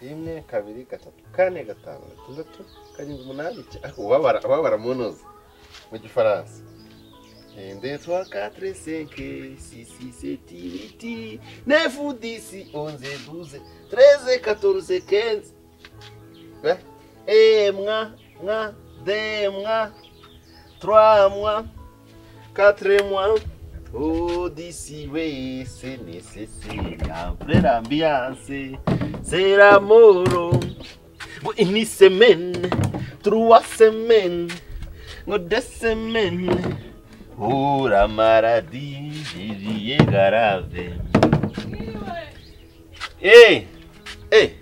rimwe kabiri gatatu kane gatanu gatandatu karindwi umunani icyenda ubabara ubabara mu ntuzi mu gifaransa ende twa katire senke sisi seti biti nefu disi onze duze tereze katoruze kenze Eh, eh, mwa mwa de mwa trois mois quatre mois Oh, d'ici, oui, c'est nécessaire. Après l'ambiance, c'est l'amour. Une semaine, trois semaines, deux semaines. Oh, la maladie, j'y ai grave. Hey, hey,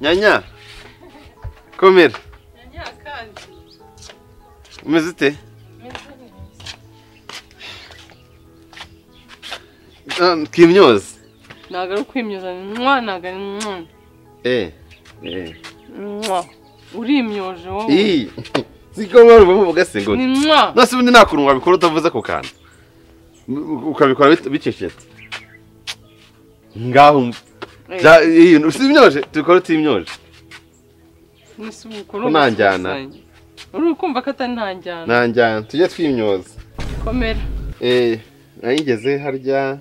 Nyanya, come here. Umeze ute? Ah, Twimyoze. ntabwo ari ukwimyoza ni mwa ntabwo ari mwa Eh, eh. mwa urimyoje wowe Ii. Siko mwari bavuga se ngo. ni mwa Nose ubundi nta kuntu wabikora utavuze ku kantu. U- Ukabikora bit- bicecetse. Ngaho umva. Eh, Ja, iyi usimyoje, tukora utimyoje. nisi ubukuru Unanjyana. umusuzanye. uri kumva ko atari ntanjyana Nanjyana, tujye twimyoza. komera Eh, nayigeze harya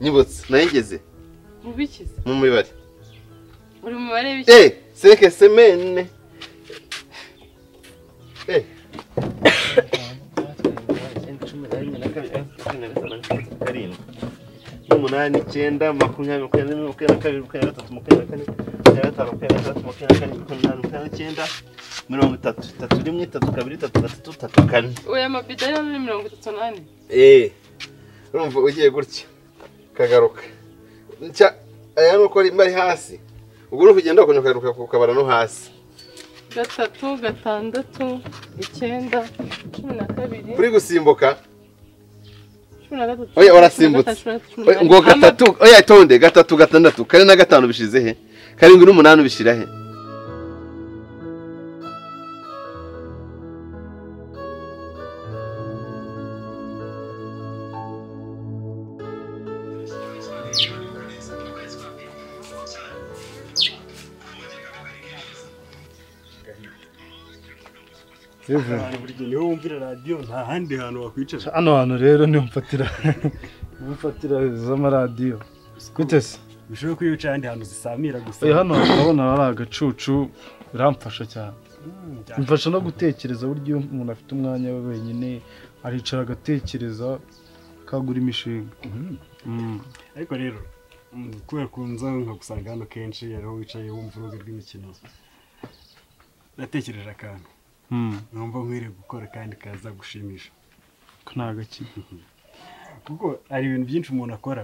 Nyibutse, nayigeze ubikize mu mibare. uri mu mibare y'ibiki- Eh, cinq semaines. Eh. umunani icyenda makumyabiri makumyabiri rimwe, makumyabiri na kabiri makumyabiri na gatatu makumyabiri na kane makumyabiri na gatanu makumyabiri na gatandatu makumyabiri na kane makumyabiri n'umunani makumyabiri n'icyenda mirongo itatu itatu rimwe itatu kabiri itatu gatatu itatu kane oya amabida yari ni mirongo itatu n'ane eee urumva ugiye gutya ukagaruka nshya aya ni uko rimba ari hasi ubwo uri kugenda wakongera ukagaruka ku kabara no hasi gatatu gatandatu icyenda cumi na kabiri uri gusimbuka cumi na gatatu Oya, warasimbutse. cumi na gatatu, cumi na Oya, ngo kane. gatatu oya tonde gatatu gatandatu kane na gatanu bishize he karindwi n'umunani ubishyira he Abantu buri gihe niho wumvira radiyo nta handi hantu wakwicara hano hantu rero niho mfatira niho mfatira z'amaradiyo gute se bishoboka ko iyo wicaye ahandi hantu zisamira gusa Eh, hano urabona hari agacucu biramfasha cyane Mm, cyane. bimfasha no gutekereza buryo iyo umuntu afite umwanya we wenyine aricara agatekereza akagura imishinga Mhm. Mm. ariko rero mm, kubera kunza nkagusanga hano kenshi ariho wicaye wumva urubuga rw'imikino natekereje akantu Mm. numva nkwiriye gukora kandi kaza gushimisha ko ni agakino kuko hari ibintu byinshi umuntu akora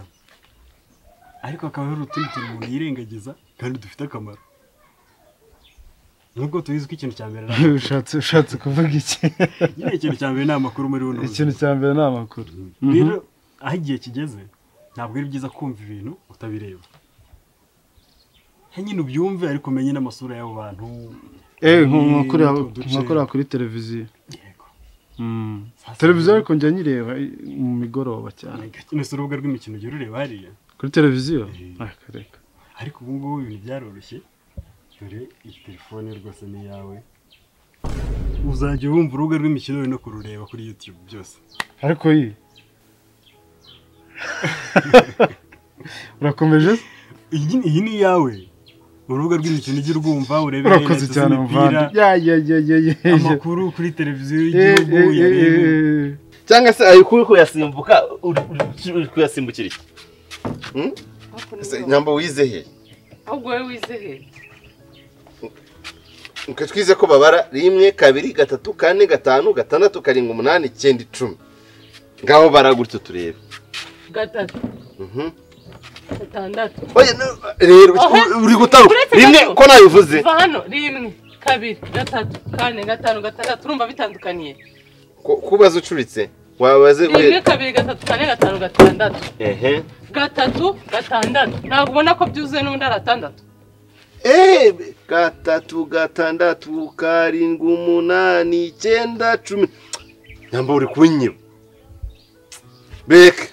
ariko hakaba hari utundi tuntu umuntu yirengagiza kandi dufite akamaro nubwo tubizi ko ikintu cya mbere ari amakuru. ushatse ushatse kuvuga iki nyine ikintu cya mbere ni amakuru muri buno buzima. ikintu cya mbere ni amakuru rero aho igihe kigeze ntabwo ari byiza kumva ibintu utabireba he nyine ubyumve ariko umenye n'amasura y'abo bantu Eh, nko- nko kureba- Utwo duce. nko kureba kuri televiziyo yego Mm. Sasa- televiziyo ariko njya nyireba eh, mu migoroba cyane mbese urubuga rw'imikino ujya urureba hariya kuri televiziyo Eh. Ah, reka. ariko ubu ngubu ibintu byaroroshye dore iyi telefone rwose ni iyawe uzajya wumva urubuga rw'imikino uri no kurureba kuri yutube byose ariko iyi urakomeje se? iyi iyi ni iyawe urubuga rw'imikino ujya urwumva urebe urakoze highlights cyane z'imipira, muvandi ya ya ya ya ya ya. amakuru kuri televiziyo Eh, y'igihugu eh, eh, yarebe eh, eh. cyangwa se ari kuri kuyasimbuka uri uri- uri kuyasimbukira iki Hakuno Ese y'uwo. nyamba wize he ahubwo wowe wizeye Nke twize ko babara rimwe kabiri gatatu kane gatanu gatandatu karindwi umunani icyenda icumi ngaho bara gutyo turebe gatatu Mhm. gatandatu Oya, no- rero Ohe. uri gutaruka Uretse rimwe gato. ko nabivuze kuva hano rimwe kabiri gatatu kane gatanu gatandatu urumva bitandukaniye Ko- kubaza ucuritse wabaze rimwe uhe kabiri gatatu kane gatanu gatandatu ehe gatatu gatandatu ntabwo ubona ko byuzuye n'undi ari atandatu Eh, gatatu gatandatu karindwi umunani icyenda cumi nyamba uri kunyiba bereke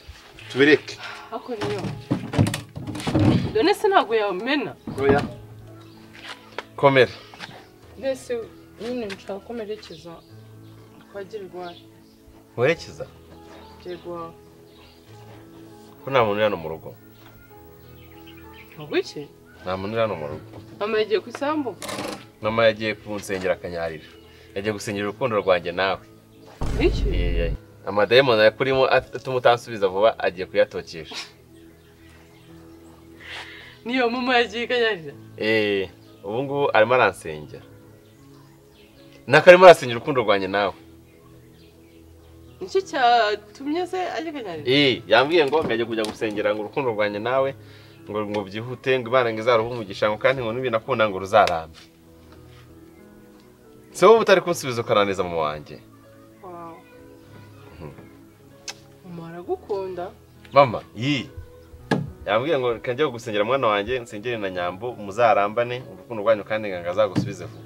tubireke hakuno niyo ibyo nese ntabwo yamena oya komera mbese nyine nshaka ko merekeza kwa girigwari werekeza girigwari ko nta muntu uri hano mu rugo ntabwo iki nta muntu uri hano mu rugo mama yagiye ku isambu mama yagiye kunsengera akanyarira yagiye gusengera urukundo rwanjye nawe iki Yeee. amadayimoni yakurimo atuma utansubiza vuba agiye kuyatokesha niyo mama yagiye ikanyarira eee ubu ngubu arimo aransengera nako arimo arasengera urukundo rwanjye nawe nicyo cyatumye se ajya ikanyarira eee yambwiye ngo mbere kujya gusengera ngo urukundo rwanjye nawe ngo ngo byihute ngo imana ngo izaruhe umugisha ngo kandi ngo n'ibintu akunda ngo ruzarambe si wowe utari kunsubiza ukarangiza mu wanjye wawe mama aragukunda mama iyi yambwiye ngo reka njye gusengera mwana wanjye nsengere na nyambo muzarambane urukundo rwanyu kandi ngo azagusubize vuba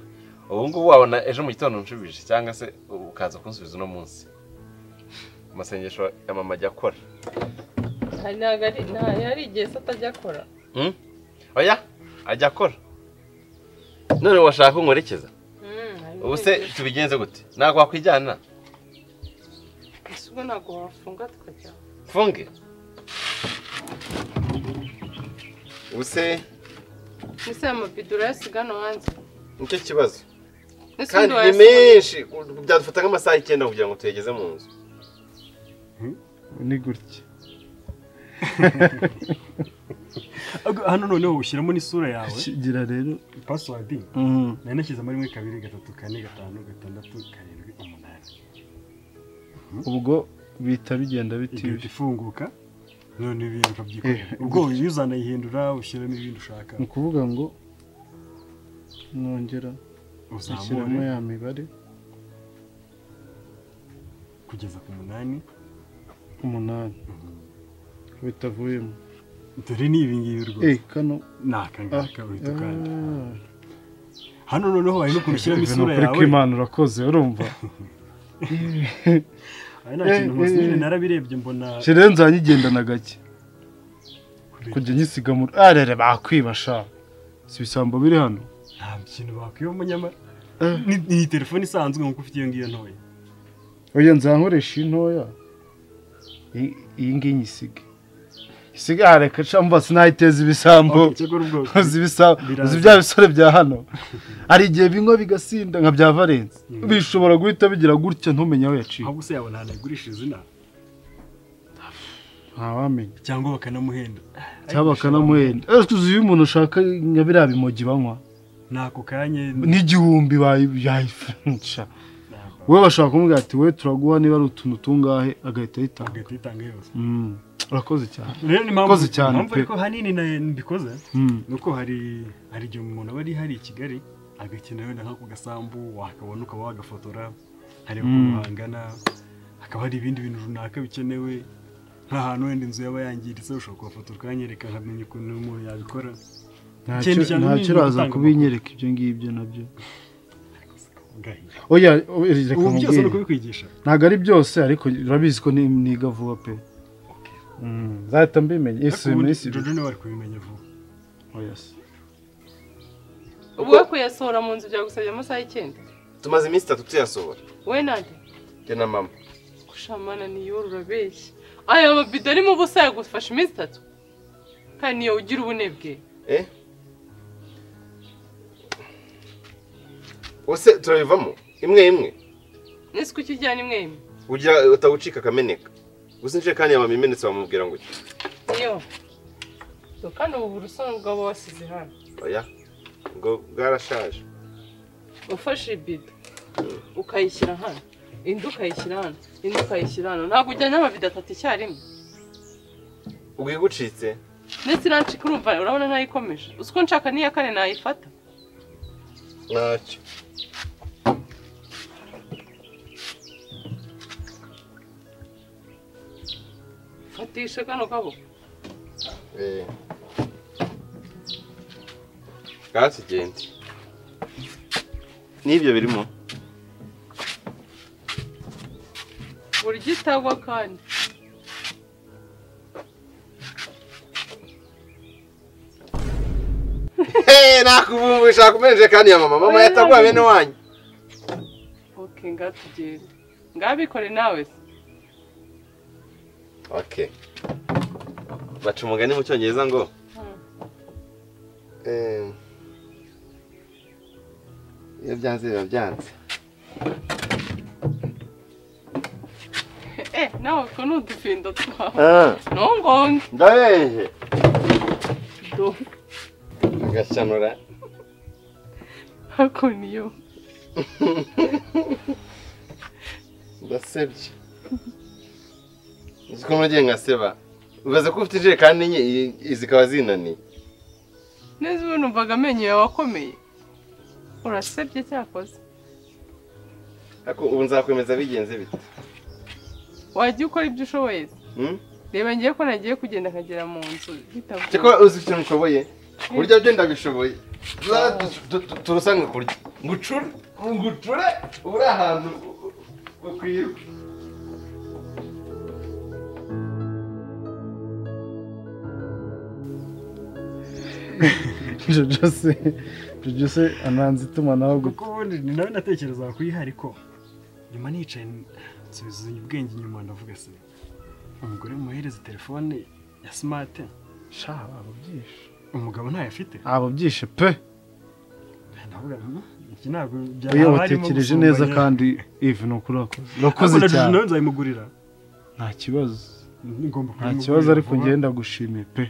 ubu ngubu wabona ejo mu gitondo unshubije cyangwa se ukaza kunsubiza uno munsi amasengesho ya mama ajya akora hari ntabwo ari ntayo hari igihe se atajya akora Hmm? oya ajya akora none washaka ko nkwerekeza Mm, hari ubu se n'igihe- tubigenze gute ntabwo wakwijyana ese ubwo ntabwo wafunga tukajya mfunge ubu se mbese aya mabidura yasiga hano hanze nicyo kibazo Ese kandi ubundi ni wayasiga- menshi byadufata nk'amasaha icyenda kugira ngo tuyageze mu nzu ni gutya hano noneho ushyiramo n'isura yawe kigira rero pasiwadi mm, nari nashyizemo rimwe kabiri gatatu kane gatanu gatandatu karindwi umunani ubwo bihita bigenda igahita bitiwe ifunguka none ibintu ukabyikorera ubwo iyo uzanayihindura ushyiramo ibindi ushaka ni ukuvuga ngo nongera ushyiramo uzamure ya mibare kugeza ku munani umunani bitavuyemo dore ni ibi ngibi eh rwose kano ni aka ngaka uhita ukanda ah. hano noneho hari n'ukuntu ushyiramo Ibi ni isura ukuri yawe kw'Imana urakoze urumva ari nta kintu rwose nyine narabirebye mbona shirenze yanyigendana gake kujya nyisiga mu arere bakwiba sha si ibisambo biri hano nta kintu bakwibamo nyamara Ni- ni telefone isanzwe nk'uko ufite iyo ngiyo ntoya oya nzankoresha iyi ntoya I- iyi ngiyi nyisige isiga hareka camba sinayiteza ibisambo Okay, cyakora ubwoko uzi ibisambo uzi bya bisore bya hano hari igihe binywa bigasinda nka bya valensi bishobora guhita bigira gutya ntumenye aho yaciye ahubwo se yabona ahantu yagurisha izina ntawamenya cyangwa bakanamuhenda cyangwa bakanamuhenda ariko uzi iyo umuntu ashaka nka biriya bimogi banywa ni ako kanya n'igihumbi bayi- yayifungisha wowe bashobora kumubwira ati wowe turaguha niba ari utuntu tungahe agahita ayitanga hagati itanga yose Mm, urakoze cyane rero ni mpamvu Koze cyane mpamvu pe. ariko ahanini na mbikoze Mm. ni uko hari hari igihe umuntu aba ari hari i kigali agakina wenda nk'ako gasambu wakabona ukaba wagafotora hari ukuntu Mm. hangana hakaba hari ibindi bintu runaka bikenewe nk'ahantu wenda inzu yaba yangiritse ushobora kuhafotora ukanyereka nkamenya ukuntu umuntu yabikora Ikindi Ntacyo- cyane ni ntacyo uraza ugutanga kubinyereka ibyo ngibyo nabyo gahinda oya oya, reka ubu byose ni nkubwire ukubikwigisha ntabwo ari byose ariko urabizi ko ni- niga vuba pe Mm, nzahita mbimenya ariko ese ubundi muri si jojo niwe wari kubimenya vuba oya se ubu we kuyasohora mu nzu byagusabye amasaha y'icyenda tumaze iminsi itatu tuyasohora wowe nande njye na mama gushamana niyo urabeshya aya mabido arimo ubusa yagufasha iminsi itatu kandi niyo ugira ubunebwe eh ese turabivamo imwe imwe nese kuki ujyana imwe imwe ugira utawucika akameneka gusa injerekani yawe imenetse bamubwira ngo iki niyo Do, kandi ubu burusono bwaba wasize hano oya ngo bwarashaje ufashe ibido ukayishyira hano indi ukayishyira hano indi ukayishyira hano ntabwo ujyana amabido atatu icyarimwe ubwo igucitse ndetse nancika urumva urabona ntayikomeje uzi ko nshaka n'iya kane nayifata ntacyo fatisha kano kaboko eh bwatugende n'ibyo birimo burya itagwa kandi nakuvumbisha kumenje kandi ya mama mama yatagwa bene wanyu oke ngaho tugende ngaho bikore nawe se okay baca umugani mu cyongereza ngo eh, iyo byanze biba byanze eh nawe utwo ni udufindo twawe Ah, ntungonge ndabeje do agacanura hako niyo ndasebye uzi ko nagiye nkaseba ubaze ko ufite ijerekani enye i- i- zikaba zinaniye neza ubu numvaga amenyo yawe akomeye urasebye cyakoze ariko ubu nzakomeza bigenze bite wajya ukora ibyo ushoboye se. Hmm? reba ngiye ko nagiye kugenda nkagera mu nzu bitavuye Cyakora uzi ikintu ushoboye kurya byo ndabishoboye Za- tu- tu- tu- turusanga kurya ngucure ngucure uri ahantu ukwiriwe jojo se jojo se ananze itumanaho kuko ubundi ni nawe natekerezaga kuyiha ariko nyuma nicaye nsubizanya ubwenge inyuma ndavuga se umugore muhereza telefone ya simate guca ababyishe umugabo ntayo afite ababyishe pe ndavuga "Hmm, iki ntabwo oya byaba harimo watekereje gusumbanya." neza kandi ivi ni ukuri wakoze Ariko urakoze na Jiji cyane nawe nzabimugurira nta kibazo ngomba nta kubimugurira kibazo ariko vuba. ngenda gushimiye pe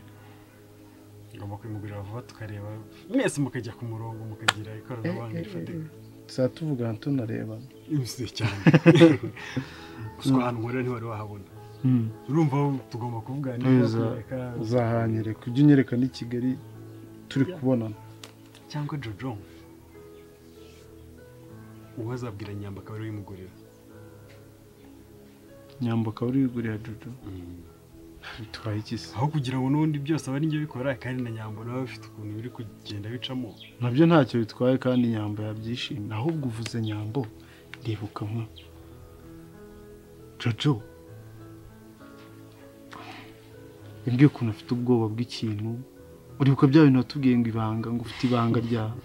ngomba kubimugurira vuba tukareba mwese mukajya ku murongo mukagira ikoranabuhanga rifatika tuzaba tuvugana tunarebana imiswi cyane gusa ahantu nkorera ntiwari wahabona urumva tugomba kuvugana niba Neza. kureka uzahanyereka ujye unyereka n'i kigali turi kubonana cyangwa jojo uwo azabwira nyamba akaba ariwe uyimugurira nyambo akaba ari wigurira jojo bitwaye iki se aho kugira ngo n'ubundi byose aba ari njye bikora kandi na nyambo nawe bafite ukuntu biri kugenda bicamo nabyo ntacyo bitwaye kandi nyambo yabyishimye ahubwo uvuze nyambo ndibuka nka jojo yambwiye ukuntu afite ubwoba bw'ikintu uribuka bya bintu watubwiye ngo ibanga ngo ufite ibanga ryawe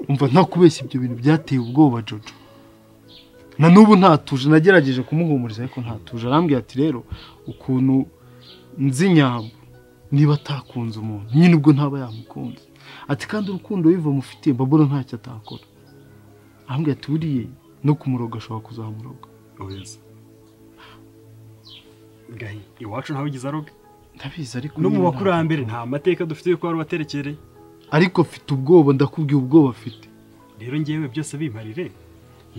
umva nta kubeshya ibyo bintu byateye ubwoba jojo na n'ubu ntatuje nagerageje kumuhumuriza ariko ntatuje arambwira ati rero ukuntu nzi nyambo niba atakunze umuntu nyine ubwo ntaba yamukunze ati kandi urukundo wiva mufitiye babura ntacyo atakora ahambwe ati buriye no kumuroga ashobora kuzamuroga ureza gahi iwacu ntawe ugize aroga ndabizi ariko no mu nyine bakurambere nta mateka dufite yuko wari waterekereye ntabwo- ariko afite ubwoba ndakubwiye ubwoba afite rero ngewe byose bimparire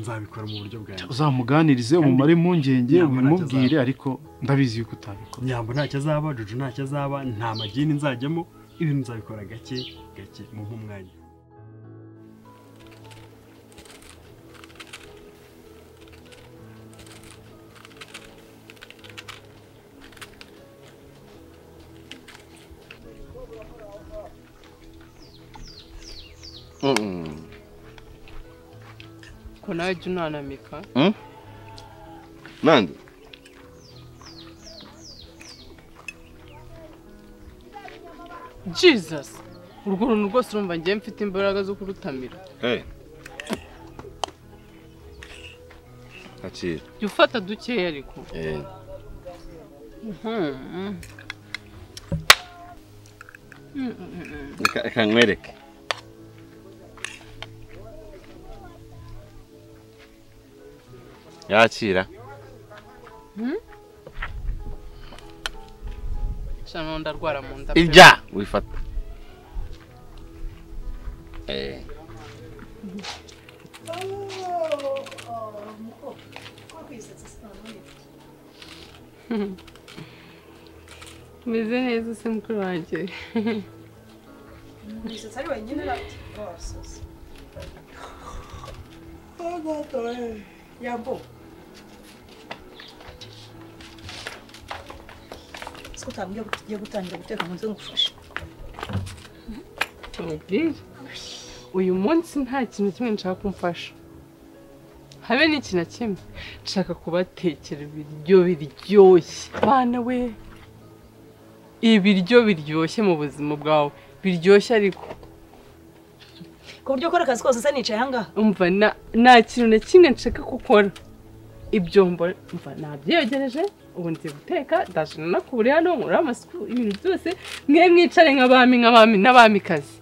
nzabikora mu buryo bwanjye uzamuganirize umumare impungenge ntabwo ubimubwire ariko ndabizi yuko utabikora nyambo ntacyo azaba juju ntacyo azaba nta magini nzajyamo ibintu nzabikora gake gake mu nk'umwanya ko nawe jya unanamika nande jesus urwo runtu rwose urumva ngewe mfite imbaraga zo kurutamira akira jya ufata dukeya ariko Eh, Mhm. reka- reka nkwereke yakira sha none ndarwara mu nda pe. ibya wifata Eh. umeze neza se mukuru wanjye Umusatsi ari wenyine arasosa. Yambo. Siko utambwiye ko tugiye gutangira guteka ngo nze ngufashe. Mubwire. uyu munsi nta kintu kimwe nshaka kumfasha habe n'iki na kimwe nshaka kubatekera ibiryo biryoshye bana we ibiryo biryoshye mu buzima bwawe biryoshye ariko ku buryo ukora akazi kose usa nicaye ahangaha umva na- nta kintu na kimwe nshaka gukora ibyo mba mva nabyegereje ubu nzi guteka ndaje nanakure hano nkora amasuku ibintu byose mwe mwicare nk'abami nk'abami n'abamikazi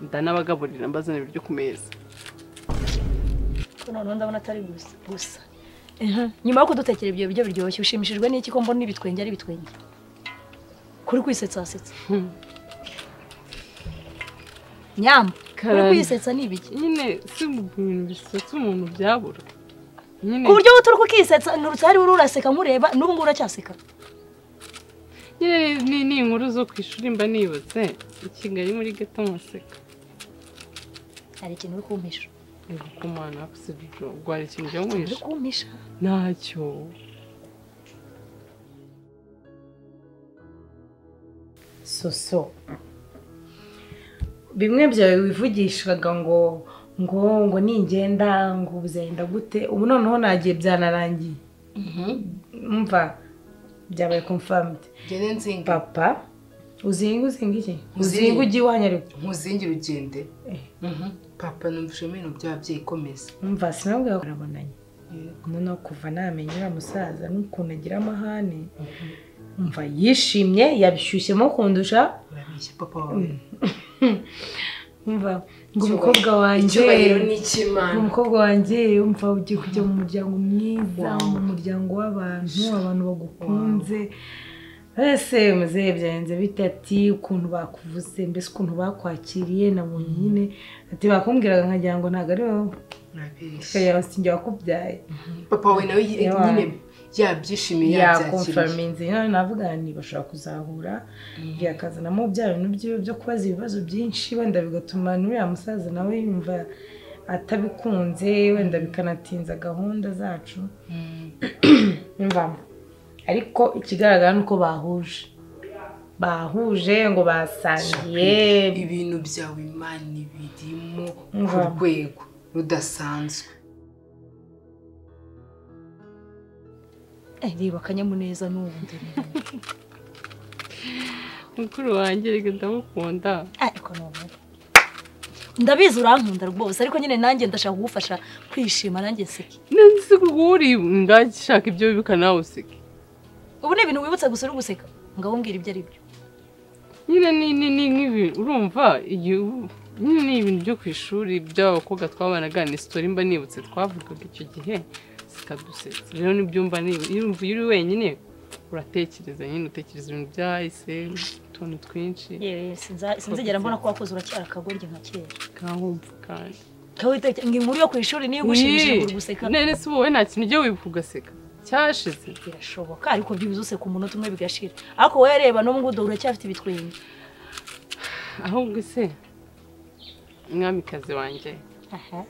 ndanabagaburira mbazana ibiryo ku meza ko noneho ndabona atari gusa gusa Ehe, nyuma yo kudutekera ibyo biryo biryoshye ushimishijwe n'iki ko mbona ibitwenge ari ibitwenge kuri kwisetsa wasetsa Hmm. nyamba kuri Karande. kwisetsa ni ibiki nyine si mu bintu bisetsa umuntu byabura nyine ku buryo wowe turi kukisetsa nturutse hari uri uraseka nkureba n'ubu ngubu uracyaseka nyine ni- ni inkuru zo ku ishuri mba nibutse i kigali muri gato nkaseka hari ikintu uri kumpisha kumana si ibyo rwari ikintu byo uri mwisha kumpisha ntacyo soso bimwe byawe wivugishaga ngo ngo ngo ningenda ngo uzenda gute ubu noneho nagiye byanarangiye umva byabaye confirmed gende nzinga papa uzinga uzinga iki Uzinga. uzinga ujye iwanyu ariko nkuzingire ugende Eh. Mhm. papa numvise ibintu by'ababyeyi komeza umva sinabwo barabonanye noneho kuva namenya uriya musaza n'ukuntu agira amahane umva yishimye yabishyushyemo kundusha urabeshya papa wawe umva ngo umukobwa wanjye icyubahiro ni icy'imana umukobwa wanjye wumva ugiye kujya mu muryango mwiza mu muryango w'abantu abantu bagukunze ese muzehe byagenze bite ati ukuntu bakuvuze mbese ukuntu bakwakiriye nabonye nyine ati bakumbwiraga nkagira ngo ntabwo ari wowe urabeshya ikagira sinjye wakubyaye papa wawe nawe ye- Yabaye. nyine yabyishimiye yabyakiriye yakomfirminze nawe navuga ni bashobora kuzahura yakazanamo bya bintu byiwe byo kubaza ibibazo byinshi wenda bigatuma n'uriya musaza nawe yumva atabikunze wenda bikanatinza gahunda zacu mvamo ariko ikigaragara ni uko bahuje bahuje ngo basangiye ibintu byawe imana birimo ku Ngamba. rwego rudasanzwe Eh, reba akanyamuneza n'ubundi mukuru wanjye reka ndamukunda ariko ni ubundi ndabizi urankunda rwose ariko nyine nanjye ndashaka kugufasha kwishima nanjye nseke nzi guhura ingagi ishaka ibyo wibuka nawe useke ubu ni ibintu wibutsa gusa uri guseka ngaho mbwira ibyo ari byo nyine ni ni ni nk'ibi urumva igihe ubu- nyine ni ibintu byo ku ishuri by'abakobwa twabanaga ni sitori mba nibutse twavugaga icyo gihe zikadusetsa rero nibyo mba nibutse iyo wumva iyo uri wenyine uratekereza nyine utekereza ibintu byahise utuntu twinshi yewe sinza- sinzigera mbona ko wakoze uracyara akagoryi nka kera kahumva kandi Kawe witekera ngo inkuru yo ku ishuri niyo igushimishije uri guseka none se wowe nta kintu ugiye wibuka ugaseka cyashize birashoboka ariko byibuze useka umunota umwe bigashira ariko wowe reba n'ubu ngubu uracyafite ibitwenge ahubwo se mwamikazi wanjye aha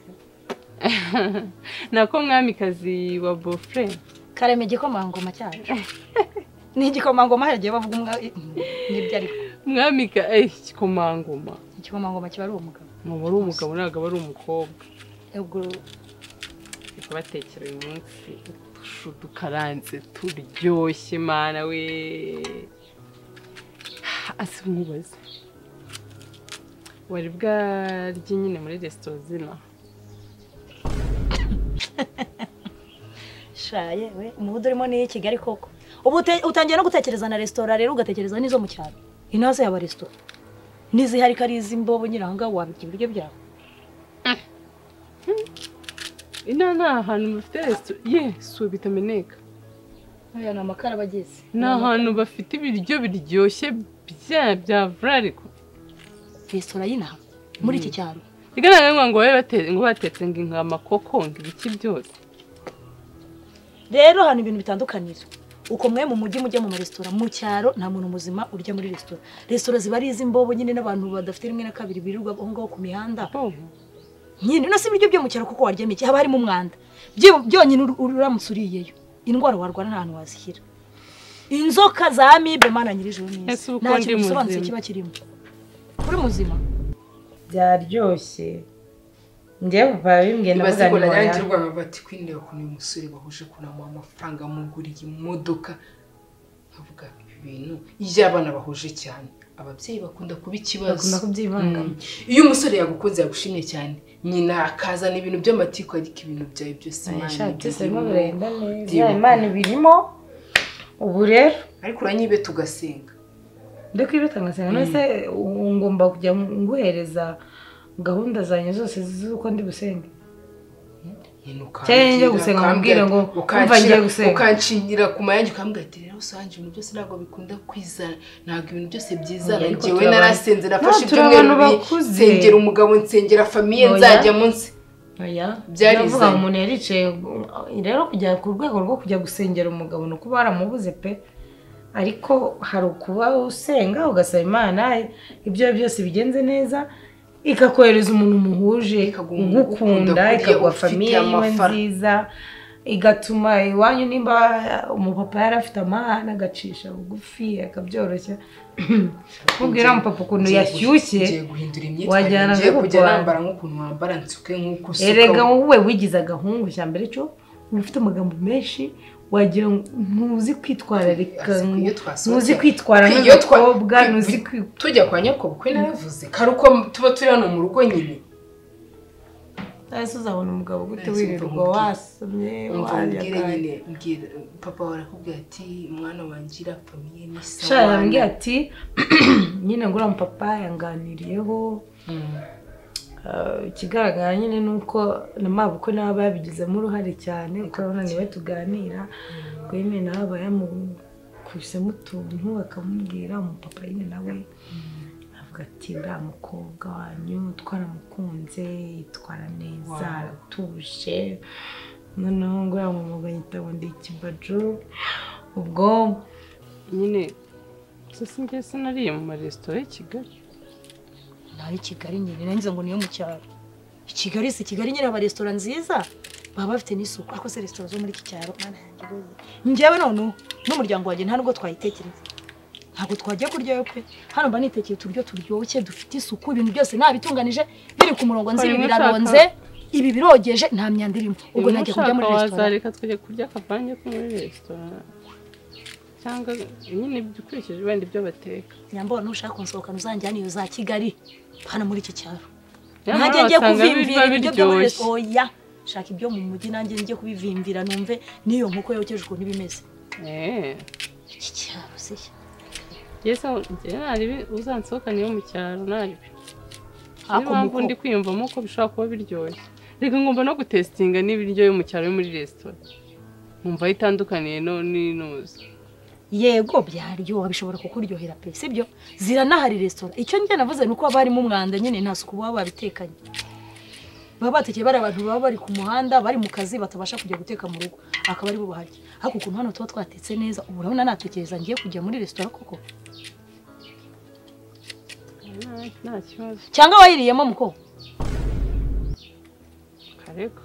nako mwamikazi wa bofure karema igikomangoma cyacu ni igikomangoma haragiye bavuga umwa nibyo ariko mwamika eh, igikomangoma igikomangoma kiba ari umugabo ntuba ari umugabo ntabwo aba ari umukobwa ubwo Ndi kubatekera uyu munsi udushu dukaranze turyoshye mana we ase nkubaze wari bwarye nyine muri resitora zina shaye we umubudu urimo ni i kigali koko ubu ute- utangiye no gutekereza na resitora rero ugatekereza n'izo mu cyaro inaze yaba resitora n'izihari ko ari iz'imbobo nyine aha ngaha wabirya ibiryo byawe ino ni ahantu bafite resitora ye suwe bitameneka aya ni amakara aba ageze ni ahantu bafite ibiryo biryoshye bya bya vurariko resitora y'inaha muri iki cyaro bigaragara ngo babe bate- ngo batetse ngo inkama koko ngo ibiki byose rero hano ibintu bitandukanira uko mwe mu mujyi mujya mu maresitora mu cyaro nta muntu muzima urya muri resitora resitora ziba ari iz'imbobo nyine n'abantu badafite rimwe na kabiri birirwa aho ngaho ku mihanda Oh, nyine no si ibiryo byo mu cyaro kuko waryamo iki haba harimo umwanda Byo- byonyine ur- uramutse uriyeyo indwara warwara nta hantu wazishyira inzoka za amibe mana nyirijuru Ese neza ubu ko nta ndi kintu gisobanutse muzima? kiba kirimo uri muzima byaryoshye njyewe papa bimbwiye na ibaze ngo muzani wawe narangirwa bati kwinira ukuntu uyu musore wahuje kunamuha amafaranga amuguriye imodoka nkavuga ibi bintu iyo abana bahuje cyane ababyeyi bakunda kuba ikibazo bakunda kubyivangamo Mm. iyo umusore yagukunze yagushimye cyane nyina akazana ibintu by'amatiko ariko ibintu byawe byose Imana shati ibirimo. zirimo birenda neza Ndibuka. imana ibirimo ubu rero ariko uranyibe tugasenga ndiko ibitangasenga none se u- ngomba kujya nguhereza gahunda zanjye zose z'uko ndi busenge nyina Cyangwa njye ukambwira, gusenga ukambwira, nkubwire ngo, ukanshyira- umva ngiye gusenga. ukanshingira ku mayange ukambwira ati rero sohanje ibintu byose ntabwo bikunda kwizana ntabwo ibintu byose byizana Ariko njyewe turi narasenze nafashe No, turi ibyumweru abantu bibiri bakuze. nsengera umugabo nsengera famiye Oya. nzajya munsi oya Byarizanye. ndavuga ngo umuntu yaricaye rero kujya ku rwego rwo kujya gusengera umugabo ni ukuba waramubuze pe ariko hari ukuba usenga ugasaba imana ibyo byose bigenze neza ikakohereza umuntu muhuje Ikaguha umuntu ugukunda ukunda, ikaguha ufite famiye yiwe amafara. nziza igatuma iwanyu nimba umupapa yari afite amahane agacisha bugufi akabyoroshya mubwira umupapa ukuntu Ngiye guhi- yashyushye ngiye guhindura wajyana imyitwarire ngiye no kujya kurwana. nambara nk'ukuntu wambara nsuke nk'uko usuka erega wowe wigize agahungu cya mbere cyo uba ufite amagambo menshi wagira ngo ntuzi kwitwararika Ariko iyo twasohotse- ntuzi kwitwara iyo twa- nk'umukobwa twi- ntuzi twi- kwi- tujya kwa nyakobukwe naravuze kari uko tuba turi hano mu rugo nyine ese uzabona umugabo gute Ese wirirwa umva- wasamye umva mbwire wayagaye nyine mbwira papa wawe arakubwira ati mwana wanjye iriya famiye ni sha sawa yambwiye ati nyine ngo uriya mupapa yanganiriyeho Mm. Uh, ikigaragara nyine ni uko na mabukwe nabo babigizemo uruhare cyane ukabona niwe tuganira ubwo nyine nawe aba yamukusemo utuntu akamubwira umupapa nyine nawe avuga ati uriya mukobwa wanyu twaramukunze yitwara neza Wow. aratuje noneho nguriya mwuga nyita ngo ndi ikibajo ubwo nyine sisi njye sinariye mu maresitora y'i kigali naho i kigali nyine nanjye ngo niyo mu cyaro i kigali si kigali nyine haba resitora nziza baba bafite n'isuku ariko se resitora zo muri iki cyaro mana yanjye rwose. njyewe none n'umuryango wanjye nta nubwo twayitekereza ntabwo twajya kuryayo pe hano mba nitekeye uturyo turyoshye dufite isuku ibintu byose nabitunganije biri ku murongo nzi Hari ibi imwe biraronze ibi birogeje nta myanda irimo ubwo ubu najya kujya ntushaka muri resitora wazareka tukajya kurya akavange ko muri resitora cyangwa nyine ibyo ukurikije wenda ibyo bateka nyambo nushaka kunsohokana uzanjyana iyo za kigali hano muri iki cyaro Nyamara nanjye njye wasanga kuvimvira biba ibiryo byo muri biryoshye oya shaka ibyo mu mujyi nanjye njye kubivimvira numve n'iyo nkoko yokeje ukuntu iba imeze eee iki cyaro se yesi naribi uzansohokana iyo mu cyaro naribi niyo ako mpamvu muko ndi kwiyumvamo ko bishobora kuba biryoshye reka ngomba no gutesitinga n'ibiryo yo mu cyaro yo muri resitora nkumva aho itandukaniye no- n'inuzi yego byaryoha bishobora kukuryohera pe sibyo ziranahari resitora icyo njye navuze ni uko haba harimo umwanda nyine nta suku baba babitekanye baba batekeye bari abantu baba bari ku muhanda bari mu kazi batabasha kujya guteka mu rugo akaba aribo baharya ariko ukuntu hano tuba twatetse neza ubu urabona natekereza ngiye kujya muri resitora koko Nta- nta kibazo cyangwa wayiriyemo muko kareka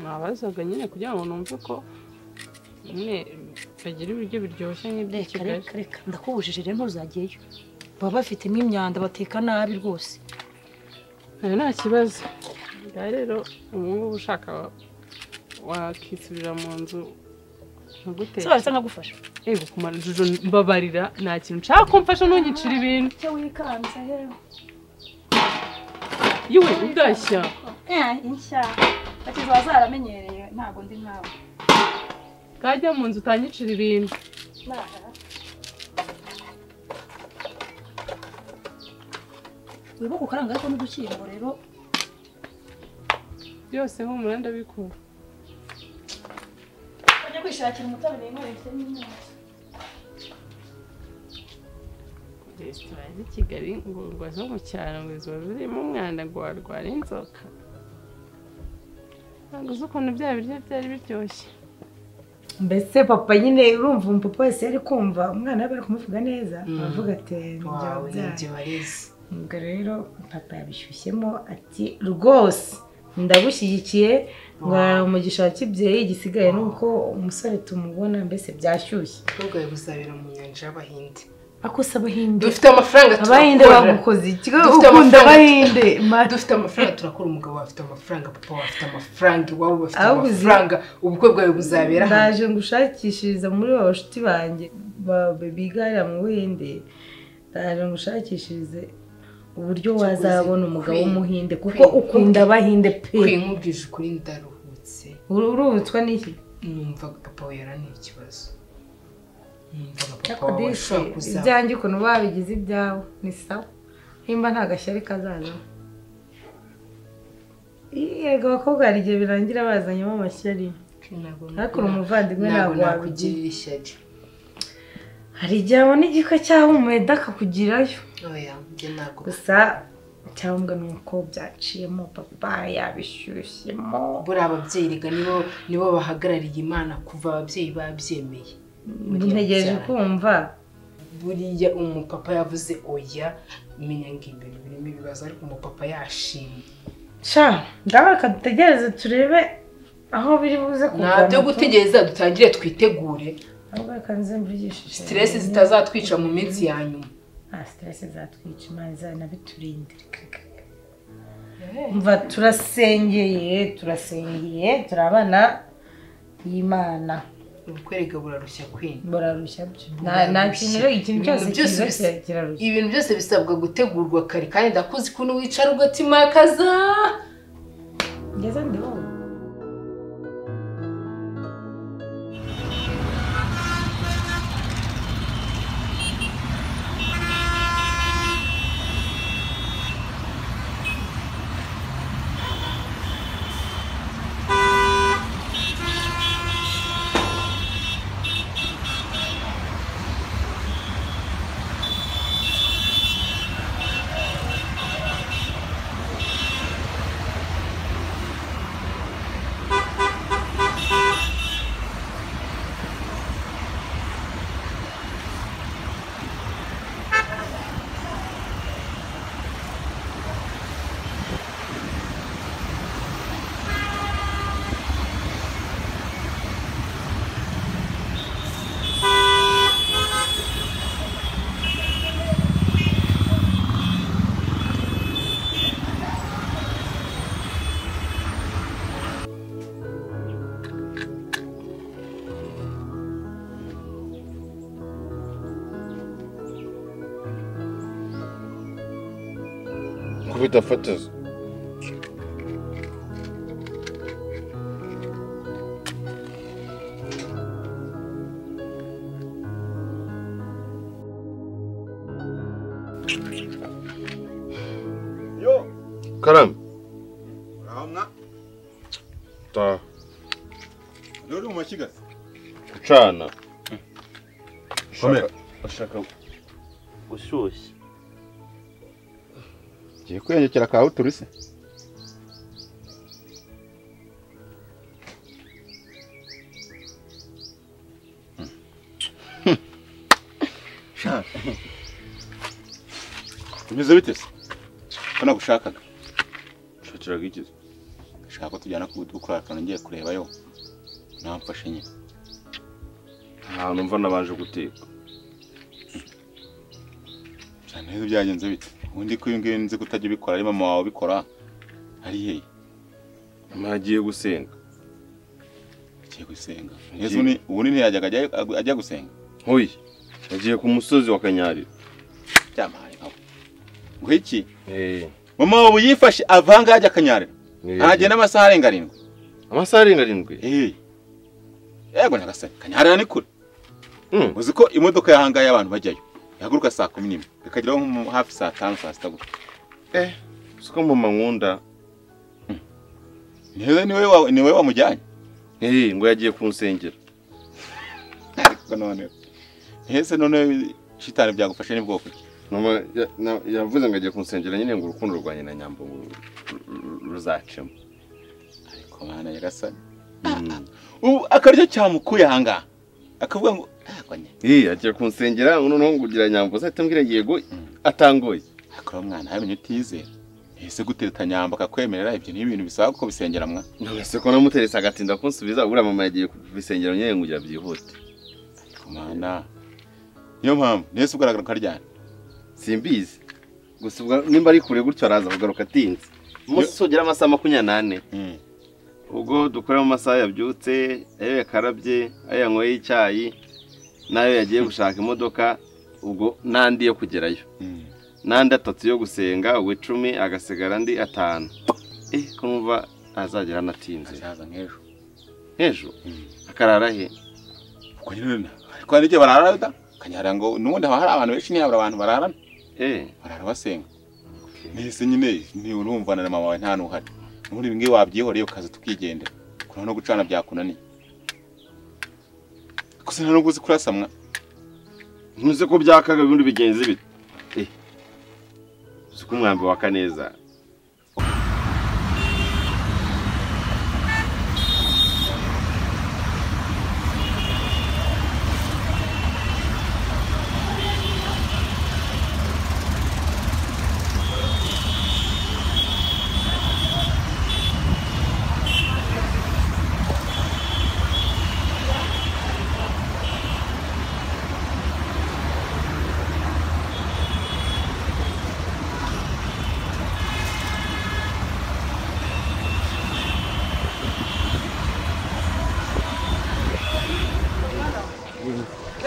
mwabazaga nyine kugira ngo numve ko nyine bagira ibiryo biryoshye nk'iby'i reka kigali reka reka ndakubujije rero ntuzajyeyo baba bafitemo imyanda bateka nabi rwose nayo nta kibazo ngaho rero ubungubu ushaka wa- wakisubira mu nzu nkaguteka sobanutse nkagufasha ego kumara jojo mbabarira nta kintu nshaka ko mfasha ntugicira ibintu icyo wikanze rero yewe ugashya inshya ati ziba zaramenyereye ntabwo ndi nkawe kajya mu nzu utanyicira ibintu wibuke ukaranga ariko n'udushyimbo rero byose humura ndabikora bajya kwishakira umutabire inkorera ifite n'inyama resitora z'i kigali ngo urwa zo mu cyaro ngo ziba zirimo umwanda ngo warwara inzoka ntabwo uzi ukuntu bya biryo byari biryoshye mbese papa nyine urumva umupapa wese yari kumva umwana we bari kumuvuga neza aravuga ati njye wawe wabyaye n'ibyo wareze ubwo rero papa yabishyushyemo ati rwose ndagushyigikiye ngo umugisha wa kibyeyi igisigaye ni uko umusore tumubona mbese byashyushye ubwawe buzabera mu nyanja y'abahinde ako se abahinde dufite amafaranga abahinde turakora bagukoze ikigo Dufite ukunda amafaranga. abahinde Ma- dufite amafaranga turakora umugabo wawe afite amafaranga papa wawe afite amafaranga iwabo bafite Ahubwo uzi- amafaranga ubukwe bwawe buzabera hano ndaje ngushakishiriza muri ba bashuti banjye ba- biga hariya mu buhinde ndaje ngushakishirize uburyo wazabona umugabo w'umuhinde kuko ukunda abahinde pe kwimubwije ukuri ndaruhutse Uru- urubutswa n'iki numva papa we yaraniye ikibazo numva papa wawe cyakadisi ashobora kuza ibyanjye ukuntu babigize ibyawe ni sawa nimba nta gashyari kazazamo yego abakobwa hari igihe birangira bazanyemo amashyari Ariko uri umuvandimwe ntabwo wabigira. nakugirira ishyari hari igihe abona igikwe cyahumeda akakugirayo oya njye ntabwo gusa icyangombwa ni uko byaciyemo papa yabishyushyemo buriya ababyeyi reka nibo nibo bahagarariye imana kuva ababyeyi babyemeye ntegereje kumva buriya umupapa yavuze oya menya ngo imbere birimo ibibazo ariko umupapa yashimye sha ngaho reka dutegereze turebe aho biri buze nta byo gutegereza dutangire twitegure ahubwo reka nzimvugishije siteresi zitazatwica mu minsi ya nyuma nta siteresi zatwica imana izanabiturindira mva turasengeye turasengeye turabana y'imana ubukwerega burarushya kwina burarushya byo Burarushya. nta kintu rero ikintu cyose Ibintu byose cyiza bisa- kirarushya ibintu byose bisabwa gutegurwa kare kandi ndakuzi ukuntu wicara ugatimakaza ngeze ndabona kubita fatizo Yo, karame ramna. ta Dore mu mashiga. gucana Komera. ushaka gushyushya ugiye kwiyongekera akawe uturise Bimeze bite se? Kana gushakaga. Shakiraga iki se? Shaka ko tujyana ku dukora akantu ngiye kureba yo. Namfashe nyine. ahantu mva nabanje guteka Cyane neza byagenze bite? Ubundi ko iyo ngiyo nzi kutajya ubikora ari mama wawe ubikora. Ari hehe? mwagiye gusenga Agiye gusenga. Yezu ni ubundi ntiyajyaga ajya- ajya gusenga. nkuye nagiye ku musozi wa kanyarira Byamahaye nkawe. Ngo iki? Eh, Mama wawe yifashe avanga ajya akanyarira. eh, Ahagenda amasaha arenga arindwi. amasaha arenga arindwi Eh. Yego nyagasani. Kanyarira ni kure. Mm. uzi ko imodoka yahangaye abantu bajyayo ihaguruka saa kumi n'imwe ikageraho nko hafi saa tanu saa sita gutyo siko mama nkunda ni wowe- ni wowe wa- ni wowe wamujyanye Eh, ngo yagiye kunsengera ariko none ntese none shitani byagufashe ni bwoko ki mama ya- na- yavuze ngo agiye kunsengera nyine ngo urukundo rwanjye na nyambo ru- ru- ruzacemo ariko mana yarasani Mm. ubu akaryo cyamukuye ahangaha akavuga ngo "Ah, nyine Eh, agiye kunsengera noneho ngo ugira nyambo uzahita ambwira yego atangoye akora umwana yamenye utizera ese gutereta nyamba akakwemerera ibyo ni ibintu bisaba kuko bisengera mwa none se ko namuteretse agatinda kunsubiza ubura mama yagiye kubisengera nyine ngo ugira byihute ariko mana niyo mpamvu ntese ugaragara ukaryana simbizi gusa ubwo nimba ari kure gutyo araza kugaruka atinze umunsi ugera amasaha makumyabiri n'ane ubwo dukorera mu masaha yabyutse ayo yakarabye ayo yanyweye icyayi n'ayo yagiye gushaka imodoka ubwo n'andi yo kugerayo n'andi atatu yo gusenga ubwo icumi agasigara andi atanu eh ko numva azagera anatinze azaza nk'ejo hejuru akarara he ubwo nyine na- ariko hari igihe barara da kanyara ngo n'ubundi haba hari abantu benshi ntiyabura abantu bararana eh barara basenga nahise nyine ni urumvana na mama wawe nta n'uhari n'ubundi ibi ngibi wabyihoreye ukaza tukigendera kurana no gucana byakunaniye gusa nta n'ubwo uzi kurasamwa ntuzi ko byakaga ibindi bigenzi bite eh uzi ko umwambi waka neza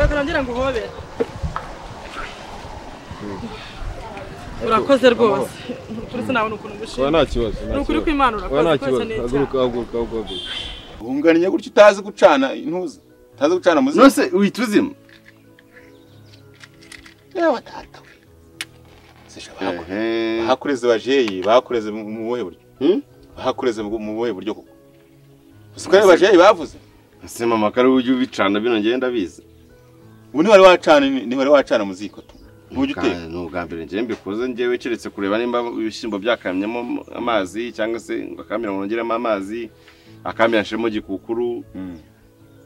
reka nongera ngo uhobere urakoze rwose uretse nabona ukuntu Oya ngushima nta kibazo Ni ukuri ko Imana urakoze, Oya nta ukoresha kibazo neza. haguruka haguruka haguruka wunganiye gutya utazi gucana intuza utazi gucana muzi nose uhita uzima yewe data we sije bahakureze ehe bahakureze bajeyi bahakureze mu mu buhe buryo Hmm? bahakureze mu mu buhe buryo koko uzi ko ari bajeyi bavuze ese mama kare ujye ubicana bino ngenda ndabizi ubu ntiwari wacana ntiwari wacana mu ziko tu ntujya uteka Bwa- ni ubwa mbere njyewe mbikoze njyewe keretse kureba nimba ibishyimbo byakamyemo amazi cyangwa se ngo akamira ngo nongeremo amazi akamira nshiremo gikukuru Mm.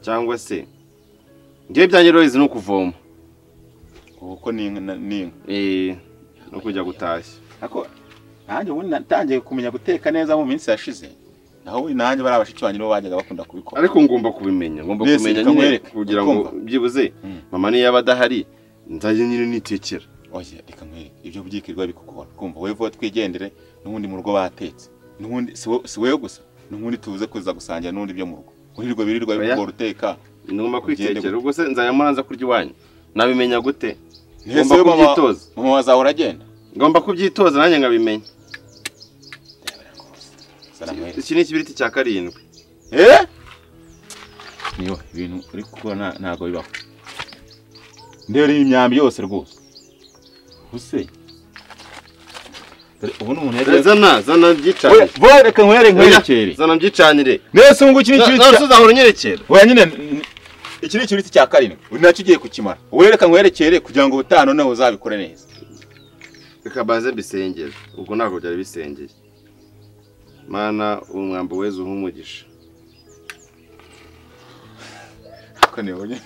cyangwa se njyewe ibyanjye rero izi ni ukuvoma kuko ni inka na- ni inka Eh, no kujya gutashya ariko nanjye ubundi natangiye kumenya guteka neza mu minsi yashize naho ubundi nanjye bari abashiki banjye nibo bajyaga bakunda kubikora ariko ngomba kubimenya ngomba Nese kumenya reka nyine nkwereke, kugira ngo ukumva? byibuze Mm. mama niyo yaba adahari nzajya nyine nitekera oya reka nkwereke ibyo byikirwa bikukora kumva wowe vuba twigendere n'ubundi mu rugo batetse n'ubundi si wo- si wowe gusa n'ubundi tuze kuza gusangira n'ubundi byo mu rugo wirirwa birirwa Oya. bikugora uteka ngomba Ugende kwitekera gute? ubwo se nzajya muranza kurya iwanyu nabimenya gute Ntese ngomba we mama- kubyitoza mama wazahora agenda ngomba kubyitoza nanjye nkabimenya Sana nkwereke. iki ni ikibiriti cya karindwi eh niyo ibintu uri gukora nta- ntabwo bibaho ndeba iyi myambi yose rwose ubuse dore ubu ni umuntu yagiye zana zana Oya, mbyicanire vuba reka nkwere nkwerekere zana mbyicanire nese ngo iki ni ikintu none se cya uzahora unyerekera oya nyine n- iki ni ikintu cya karindwi uri nacyo ugiye kukimara wowe reka nkwerekere kugira ngo ubutaha noneho uzabikore neza reka baze mbisengere ubwo ntabwo byari bisengeye mana umwambi weza uha umugisha ariko niwe nyine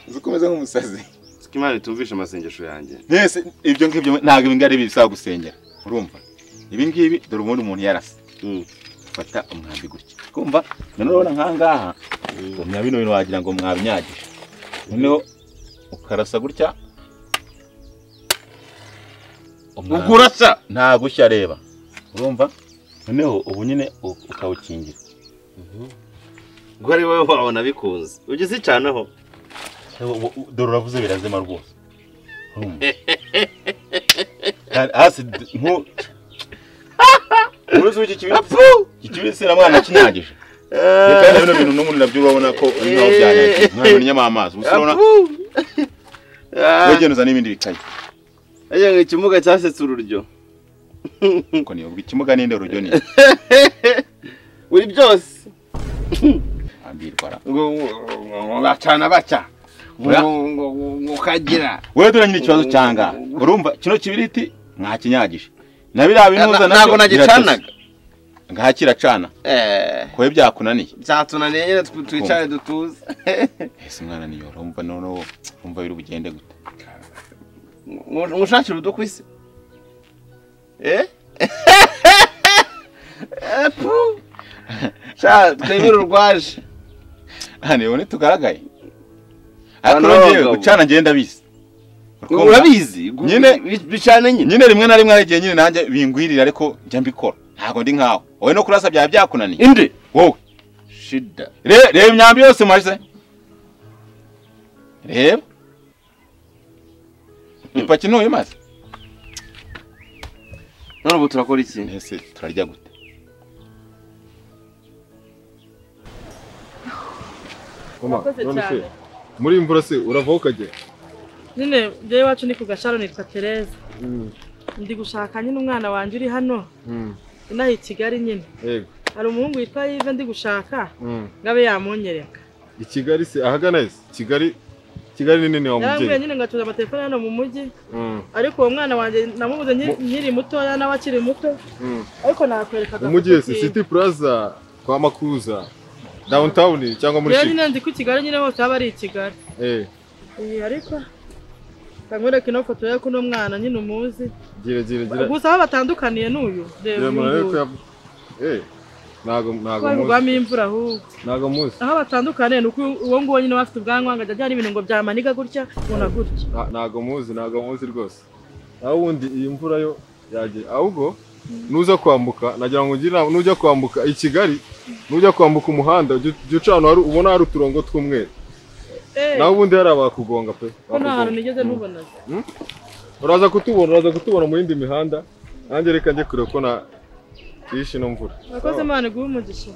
uzi ko umeze nk'umusazi siko imana itumvisha amasengesho yanjye nese ibyo ngibyo ntabwo ibi ngari bisaba gusengera urumva ibi ngibi dore ubundi umuntu yarasa Mm. fata umwambi gutya kumva noneho urabona nk'aha ngaha umya bino bintu wagira ngo mwabinyagije noneho ukarasa gutya umwambi- ukurasa nta gushya areba urumva noneho ubu nyine u- ukawukingira ubwo ari wowe wabona bikunze ujye uzicanaho Ewe, u- u- dore uravuze birazima rwose urumva Kandi hasi d- nku- uruzi w'iki kibirisi iki kibirisi na mwana kinagije kandi bino bintu n'ubundi nabyo urabona ko naho byanyagiye mwana unyama amazi gusa urabona wegera uzana n'ibindi bikaye ajya ngo ikimuga cyasetse ururyo ariko niyo ubwo ikimuga ninde urujyo ni buri byose ambirwa ra. ngo ngo bacana baca ngo ngo ngo ukagira wowe dore nyine ikibazo cyanga urumva kino kibiriti mwakinyagije na biriya binuza ntabwo nagicanaga ngaha kiracana eh kuba byakunaniye byatunaniye nyine twi- twicare dutuze ese mwana niyo urumva noneho urumva biri bugende gute ngushakira ubudu ku isi Eh? Eh, pu. sha twemere urwaje hano ubone tugaragaye ariko Hano ngewe abagabo. gucana ngenda bizi Ngo urabizi gu- Nyine- bi- bicane nyine nyine rimwe na rimwe hari igihe nyine nanjye bingwirira ariko njya mbikora ntabwo ndi nkawe wowe no kurasa byaba byakunaniye inde wowe shida Re- reba imyambi yose maze reba ipaki ntuye maze none ubu turakora iki ese turarya gute Urakoze cyane. muri iyi mvura se uravaho ukagera nyine njyewe iwacu ni ku gasharo nitwa tereza ndi gushaka nyine umwana wanjye uri hano inaha i kigali nyine yego hari umuhungu witwa yive ndi gushaka Mm. ngo abe yamunyereka i kigali se ahagana hese kigali kigali ni nini wa yarambwiye mubyeyi nyine ngo acuruza amatelefone hano mu mujyi Mm, ariko uwo mwana wanjye namubuze nki- nkiri mutoya nawe akiri muto mm. ariko nakwerekaga umujyi wese city plaza kwa makuza downtown cyangwa muri rero shiri nyine nzi ko i kigali nyine hose haba ari i kigali eh Eh, ariko kangwereka ino foto ye ko uno mwana nyine umuzi gira gira gira gusa aho batandukaniye n'uyu gira reba uyu murare ko nguyu yavu- eh ntago ntago twari muzi kugwamo imvura ahubwo ntago muzi aho batandukaniye ni uko uwo nguwo nyine aba afite ubwanwa ngo ajya ajyana ibintu ngo byamaniga gutya ubona gutya Nta- ntago muzi ntago muzi rwose aho ubundi iyi mvura yo yagiye ahubwo nuza kwambuka nagira ngo ngire inama nujya kwambuka i kigali nujya kwambuka umuhanda jya jya uca ahantu hari ubona hari uturongo tw'umweru nawe ubundi hari abakugonga pe ko nta hantu bakugonga. nigeze ntubona uraza kutubona uraza kutubona mu yindi mihanda nanjye reka njye kure ko na yishe ino mvura urakoze imana iguhe umugisha